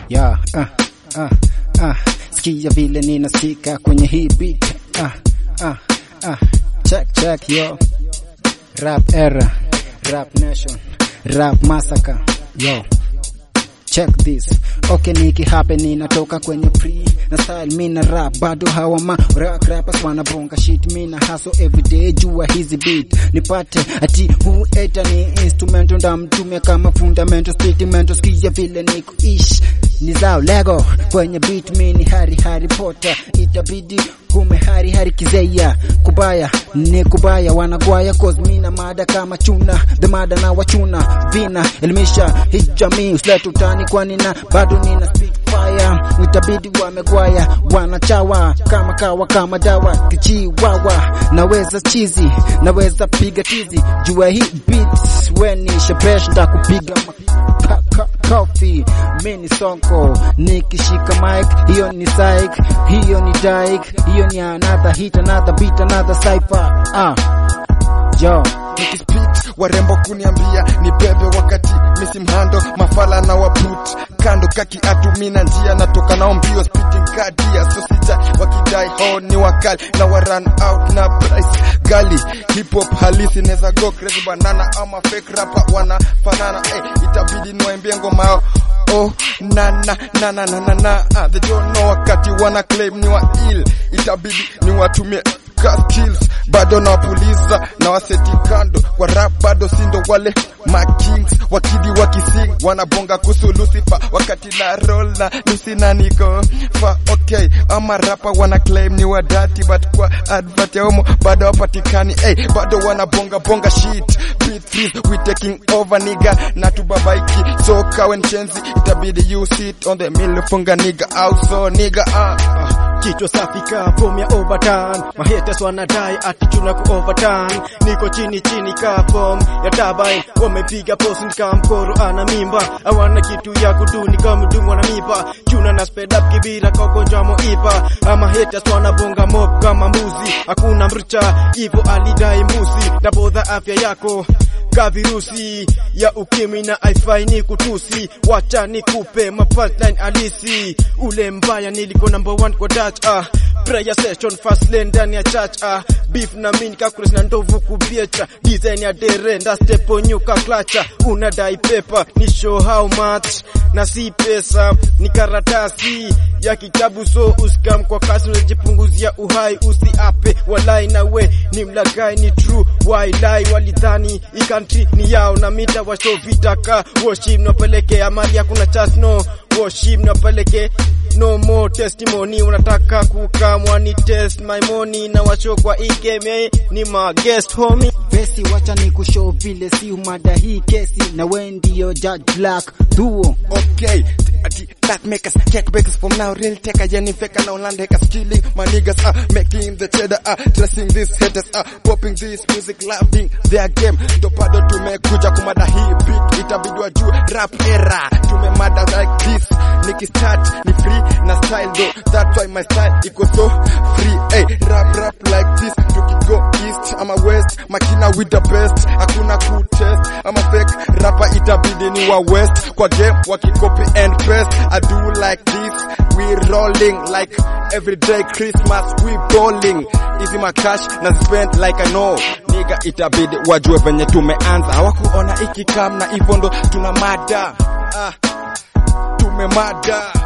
yeah, ah, ah, ah. Sikia vile ninasikika kwenye hii beat ah, ah, ah. Check check yo Rap era Rap nation Rap massacre yo check this okay niki happen ninatoka kwenye pre na style mina rap bado hawa ma rap rappers wanabonga shit mina hustle everyday jua hizi beat nipate ati huu eta ni instrumental ndamtumia kama fundamental statement sikia vile niko ish ni zao lego kwenye beat mini hari hari potter itabidi hume hari hari kizeya kubaya ni kubaya wanagwaya cause mina mada kama chuna the mada na wachuna vina elimisha hii jamii usilete utani kwani na bado nina speak fire itabidi wamegwaya wanachawa kama kawa kama dawa kichiwawa naweza chizi naweza piga tizi jua hii beats weni shepesh ndakupiga ma- ka- coffee mini sonko nikishika mic hiyo ni psych hiyo ni dike hiyo ni another hit another beat another cipher ah yo nikispit warembo kuniambia ni bebe wakati misimhando mafala na waput kando kaki atumina njia natoka nao mbio spitting kadia sosija wakidai ho ni wakali na waran out na price gali hip hop halisi neza go crazy banana ama fake rapper wanafanana eh, itabidi niwaimbie ngoma yao oh na na na na na na na ah, they don't know wakati wana claim ni wa ill itabidi ni watumie ka skills bado nawapuliza na waseti kando kwa rap bado sindo wale makings wakidi wakising wanabonga kuhusu Lucifer wakati na roll na Lucy na niko fa okay ama rapa wana claim ni wadati but kwa advert ya homo bado wapatikani hey, bado wanabonga bonga shit beat freeze we taking over nigga na tubabaiki so kawen chenzi itabidi you sit on the mill funga nigga out so nigga ah, ah. kichwa safi ka form ya overturn mahaters wanadai ati tuna ku overturn niko chini chini ka form ya turbine wamepiga post nika mkoro ana mimba hawana kitu ya kuduni kama mdumu wana mimba chuna na speed up kibira kwa ugonjwa moiba ama haters wanabonga mob kama mbuzi hakuna mricha hivyo alidai mbuzi tabodha afya yako ka virusi ya ukimwi na haifai ni kutusi, wacha nikupe mapunchline halisi. Ule mbaya nilikuwa number one kwa Dutch ah prayer session fast lane ndani ya church ah beef na mini kakules na ndovu kubiecha design ya derenda step onyuka klacha unadai pepa ni show how much na si pesa ni karatasi ya kitabu so usikam kwa kasi unajipunguzia uhai usiape walai na we ni mlagai ni true why lie walidhani i country ni yao na mita washo vitaka worship napeleke amali hakuna chance no worship napeleke no more testimony unataka kukamwa ni test my money na washo kwa ikeme ni ma guest homie Vesi wacha ni kushow vile si umada hii kesi na we ndio judge black duo okay ati that makers cake bakers from now real take yani fake now land hackers killing my niggas are making the cheddar are dressing these haters are popping this music loving their game ndo bado tumekuja kumada hii beat itabidi wajue rap era tumemada like this nikistart ni free na style though that's why my style iko so free hey rap rap like this tukigo east ama west makina with the best hakuna kutest ama fake rapper itabidi ni wa west kwa game wakicopy and paste I do like this we rolling like everyday Christmas we bowling hizi makash na spend like I know nigga itabidi wajue venye tumeanza hawakuona ikikam na hivyo ndo tuna mada ah, tumemada